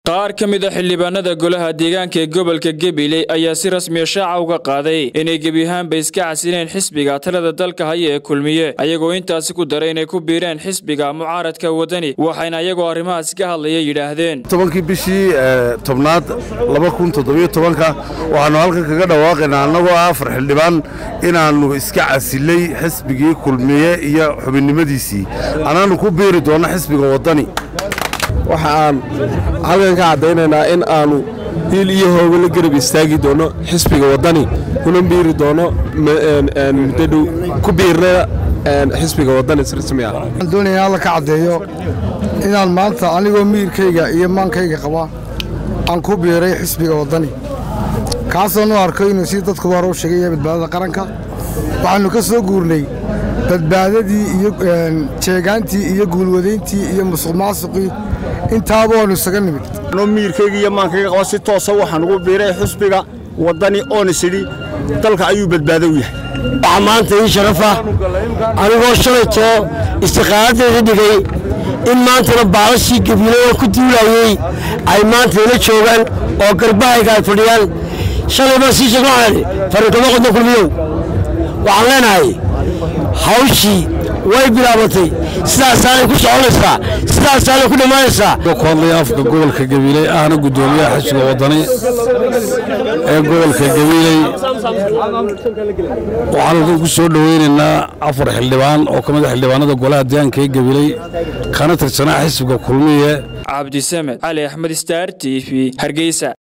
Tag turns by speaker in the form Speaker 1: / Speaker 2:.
Speaker 1: qaar ka mid a xildhibaanada golaha deegaanka ee gobolka gabiley ayaa si rasmiya shaaca uga qaaday inay gebi ahaanba iska casileen xisbiga talada dalka haya ee kulmiye ayagoo intaasi ku daray inay ku biireen xisbiga mucaaradka wadani waxayna ayagoo arrimahaasi ka hadlaya yidhaahdeen
Speaker 2: tobankii bishii tobnaad laba kun toddobiyo tobanka waxaannu halkan kaga dhawaaqaynaa annagoo ah afar xildhibaan inaannu iska casilay xisbigii kulmiye iyo xubinnimadiisii anaannu ku biiri doonno xisbiga waddani
Speaker 3: waxa aan halkan ka caddaynaynaa in aannu hiil iyo hooga la garab istaagi doonno xisbiga waddani kuna biiri doonno muddodhow ku biirna xisbiga waddani si rasmi ah
Speaker 4: waxaan doonayaa alla ka caddeeyo inaan maanta anigoo miyirkayga iyo maankayga qaba aan ku biiray xisbiga waddani kaasoo nu arko inuu sii dadkuba hore u sheegay yahay badbaadada qaranka waxaannu ka soo guurnay badbaadadii iyo jeegaantii iyo guulwadayntii iyo musuqmaasuqii intaaba waannu isaga nimid
Speaker 5: anoo miyirkayga iyo maankayga qaba si toosa waxaan ugu biiray xusbiga waddani oonis idhi dalka ayuu badbaado u yahay
Speaker 6: waxaa maanta ii sharafa anigoo shalaytoo istiqaaladeeda dhigay in maantana baalashii gabiilada ku duulayey ay maanta ila joogaan oo garbahayga ay fadhiyaan shalay baan sii sheeg waxaan idhi farinkama qodno kulmiyow waxaan leenahay hawshii way bilaabatay sidaasaanay ku soconaysaa sidaasaanay ku dhammaanaysaa
Speaker 2: koodlaya afka gobolka gabiiley ahna guddoomiyaha xisbiga waddani ee gobolka gabiiley waxaan halkan ku soo dhoweynaynaa afar xildhibaan oo ka mid a xildhibaanada golaha deegaanka ee gabiiley kana tirsanaa xisbiga kulmiye
Speaker 1: cabdisamed cali axmed staar t v hargeysa